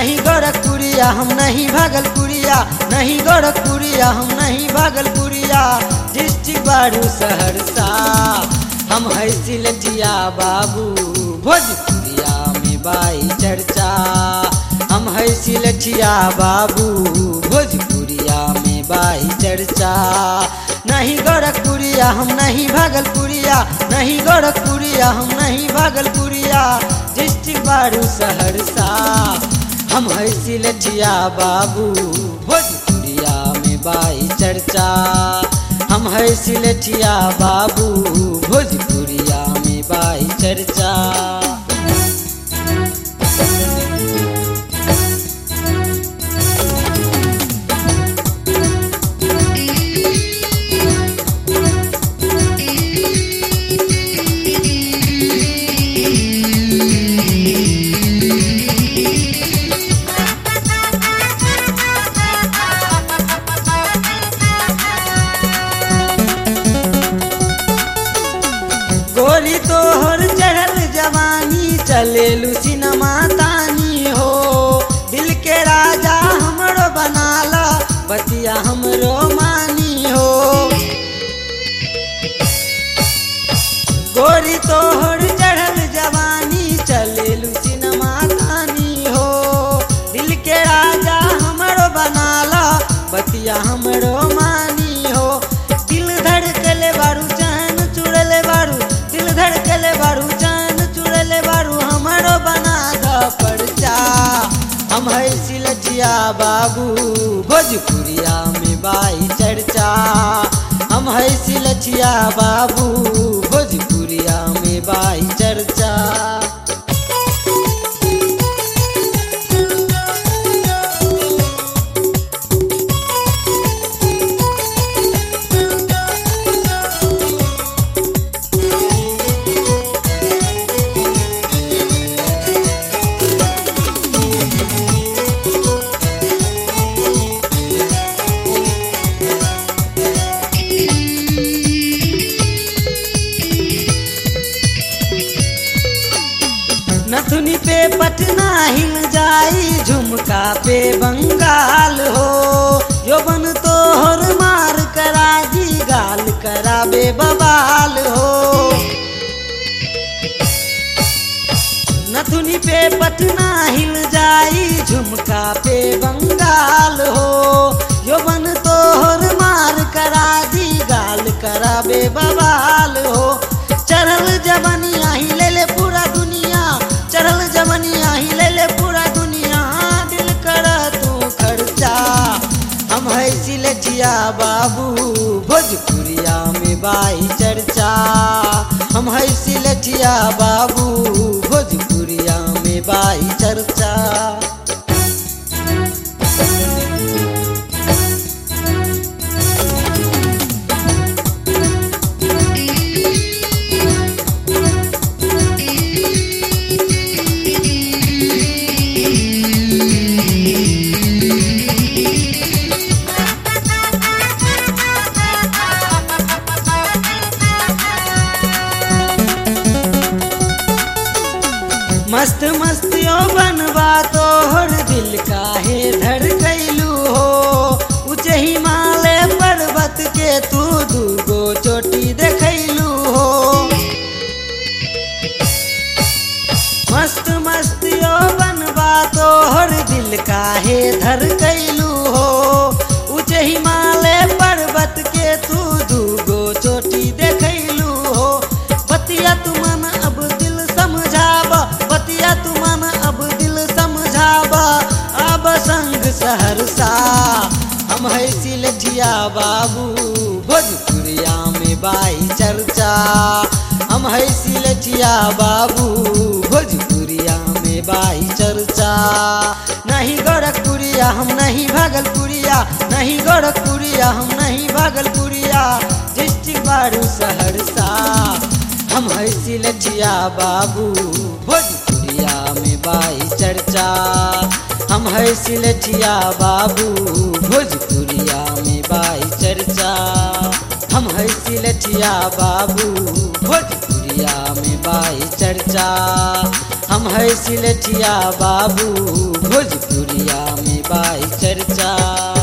नहीं गोरखपुरिया हम नहीं भागलपुरिया नहीं गोरखपुरिया हम नहीं भागलपुरिया डिस्ट्रिक्ट बारू सहरसा हम है सिलटिया बाबू भोजपुरिया में बाई चर्चा हम है सिलटिया बाबू भोजपुरिया में बाई चर्चा नहीं गोरखपुरिया हम नहीं भागलपुरिया नहीं गोरखपुरिया हम नहीं भागलपुरिया डिस्ट्रिक्ट बारू सहरसा हम है सिलटिया बाबू भोजपुरिया में बाई चर्चा हम है सिलटिया बाबू भोजपुरिया में बाई चर्चा गोरी तोहर चढ़ल जवानी चलेलू सिनेमा तानी हो दिल के राजा हमरो बनाला बतिया हमरो मानी हो गोरी तोहर चढ़ल जवानी चलेलू सिनेमा तानी हो दिल के राजा हमरो बनाला बतिया हमरो मानी हो दिल धड़कले बारू चैन चुड़ले बारू दिल धड़कले बारू चैन चुड़ले बारू हमरो बना द परचा हम है सिलटिया बाबू भोजपुरिया में बाई चर्चा हम है सिलटिया बाबू भोजपुरिया में बाई चर्चा नथुनी पे पटना हिल जाई झुमका पे बंगाल हो यौवन तोहर मार करा जी गाल कराबे बवाल हो नथुनी पे पटना हिल जाई झुमका पे बंगाल हो यौवन तोहर मार करा दी गाल कराबे बवाल हो चढ़ल जवनिया ही ले ले पूरा दुनिया चढ़ल जवनिया ही ले ले पूरा दुनिया दिल कर तू खर्चा हम है सिलटिया बाबू भोजपुरिया में बाई चर्चा हम है सिलटिया बाबू भोजपुरिया में बाई चर्चा मस्त मस्तियों बनवा तोहर दिल काहे धड़कैलू हो ऊंचे हिमालय पर्वत के तू दूगो चोटी देखैलू हो मस्त मस्तियों बनवा तोहर दिल काहे धड़कैलू हो ऊंचे हिमालय पर्वत के तू दूगो चोटी देखैलू हो बतिया तू मन अब दिल समझाब बतिया तू मन अब दिल समझाब अब संग सहरसा हम है सिलठिया बाबू भोजपुरिया में बाई चर्चा हम है सिलठिया बाबू भोजपुरिया में बाई चर्चा नहीं गोरखपुरिया हम नहीं भागलपुरिया नहीं गोरखपुरिया हम नहीं भागलपुरिया डिस्ट्रिक्ट बारू सहरसा हम है सिलटिया बाबू भोजपुरिया में बाई चर्चा हम है सिलटिया बाबू भोजपुरिया में बाई चर्चा हम है सिलटिया बाबू भोजपुरिया में बाई चर्चा हम हम है सिलठिया बाबू भोजपुरिया में बाई चर्चा